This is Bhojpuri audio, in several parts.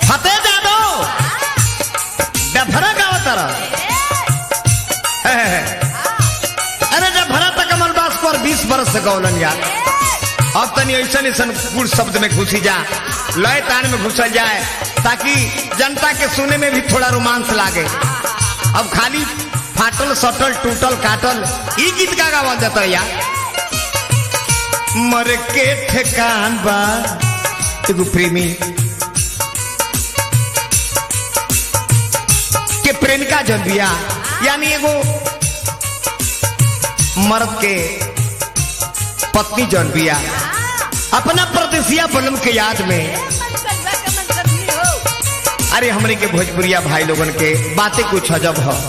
फतेह जादव डफरा गाँव तरह अरे डफरा तक कमल बास पर बीस बरस से गौलन यार अब तनी ऐसा ऐसा गुड़ शब्द में घुसी जा लय तान में घुसल जाए ताकि जनता के सुने में भी थोड़ा रोमांस लागे अब खाली फाटल सटल टूटल काटल ई गीत का गावल जाता है यार मर के ठेकान बा एगो प्रेमी के प्रेमिका जन बिया यानी एगो मर्द के पत्नी जन बिया अपना परदेसिया बलम के याद में अरे हमरे के भोजपुरिया भाई लोगन के बातें कुछ अजब हो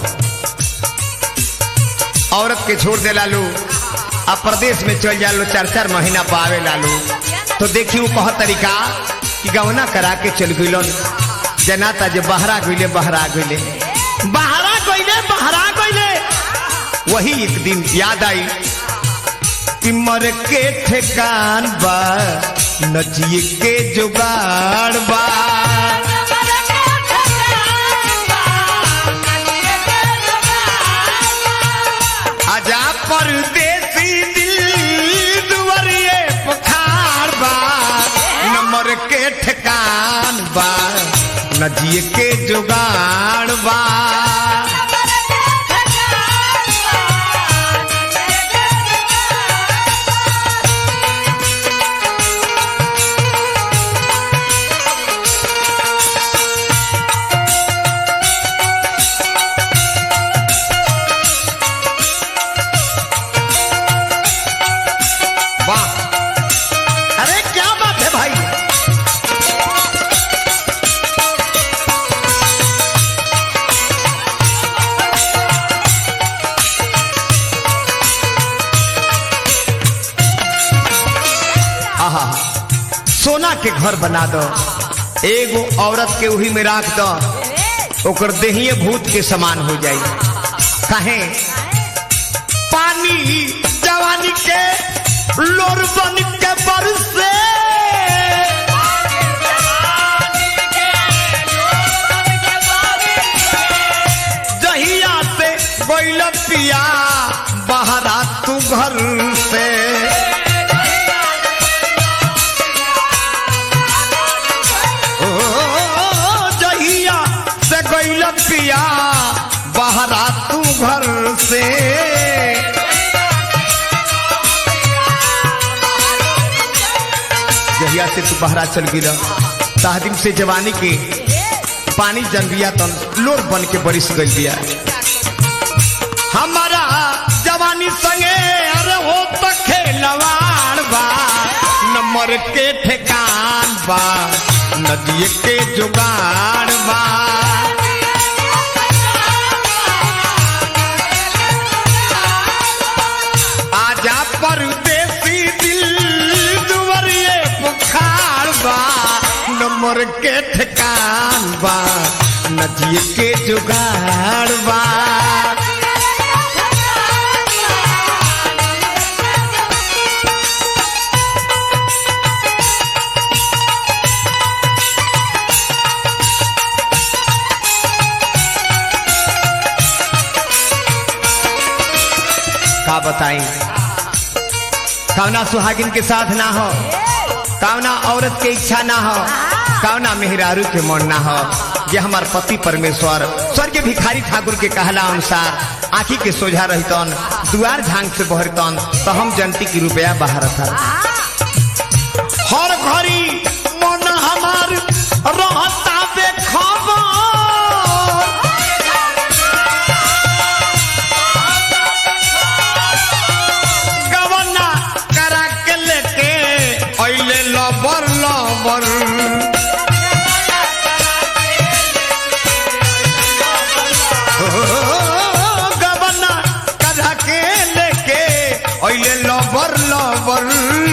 औरत के छोड़ दे लालू आ प्रदेश में चल जालो चार चार महीना पावे लालू तो देखी वो कह तरीका कि गवना करा के चल गइलन जनाता जे बहरा गइले बहरा गइले बहरा गइले बहरा गइले वही एक दिन याद आई कि मर के ठेकान बा नचिए के जुगाड़ बा आजा परदेसी दिल दुवरिए पखार बा नंबर के ठेकान बा नजिए के जुगाड़ बा वाह अरे क्या बात है भाई आहा सोना के घर बना दो एगो औरत के उही में राख दो ओकर देहिए भूत के समान हो जाई काहे पानी जवानी के लोर बन के बरसे जहिया से बैल पिया बहरा तू घर से ओ, जहिया से गैल पिया बहरा तू घर से जहिया से तू बहरा चल गिरा ताहदिम से जवानी के पानी जन बिया तन लोर बन के बरिस गई बिया हमारा जवानी संगे अरे हो तो खेलवाड़ बा नंबर के ठेकान बा नदिए के जुगाड़ बा आजा परदेसी दिल दुवरिए बुखार बा नंबर के ठेकान बा नदिए के जुगाड़ बा का बताई कौना सुहागिन के साथ ना हो कौना औरत के इच्छा ना हो कौना मेहरारू के मन ना हो ये हमार पति परमेश्वर स्वर्ग भिखारी ठाकुर के कहला अनुसार आखी के सोझा रहतन दुआर झांग से बहरतन तो हम जनती की रुपया बाहर था हर घड़ी मन हमार रहता बेखबर गवना करा के लेके अइले लबर लबर ओ, गवना करा के लेके अइले लबर लबर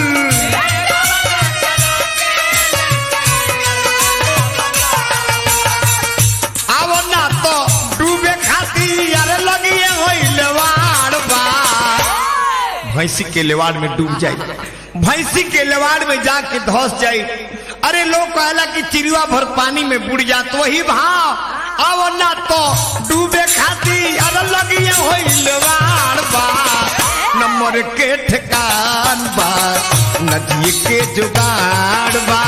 आवो ना तो डूबे खाती यार लगिए होइले वाड़ बा भैंसी के लेवाड़ में डूब जाई भैंसी के लेवाड़ में जाके धस जाई अरे लोग कहला कि चिड़िया भर पानी में बुड़ जात वही भाव अब ना तो डूबे खाती अरे लगिए होइलवाड़ बा नंबर के ठिकान बा नदी के जुगाड़ बा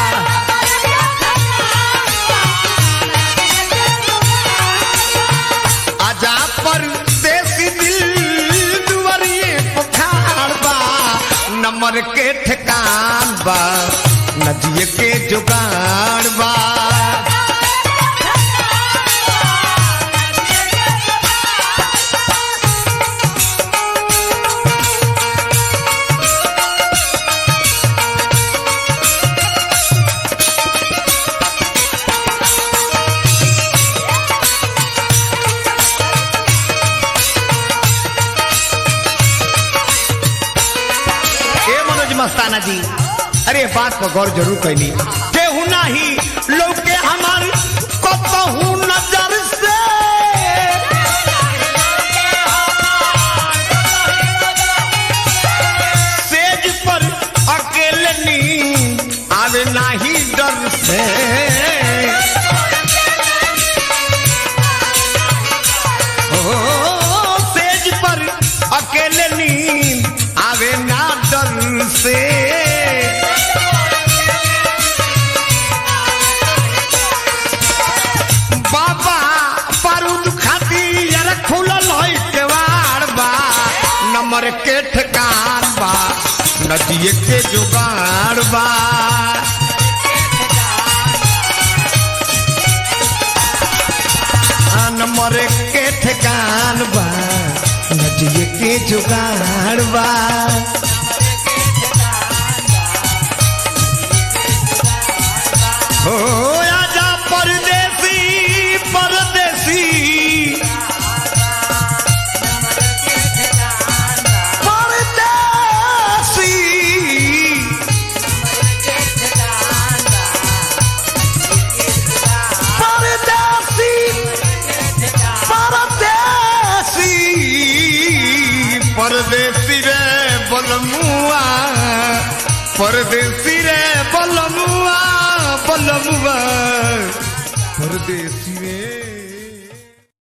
आजा पर देसी दिल दुवरिए पुखार बा नंबर के ठिकान बा नदी के जुगाड़ बा ए मनोज मस्ताना जी अरे बात पर गौर जरूर कैली केहू नाही लोग के हमार कतहू नजर से सेज पर अकेले नींद आवे नाही डर से ओ, सेज पर अकेले नींद आवे ना डर से बाबा बारूद खाती यार खुलल है केवाड़ बा नंबर के ठिकान बा नदिए के जुगाड़ बा आ, नंबर के ठिकान बा नदिए के जुगाड़ बा हो आजा परदेसी परदेसी परदेसी परदेसी परदेसी परदेसी रे बलमुआ परदेसी रे बलमुआ बलमुआ परदेसी रे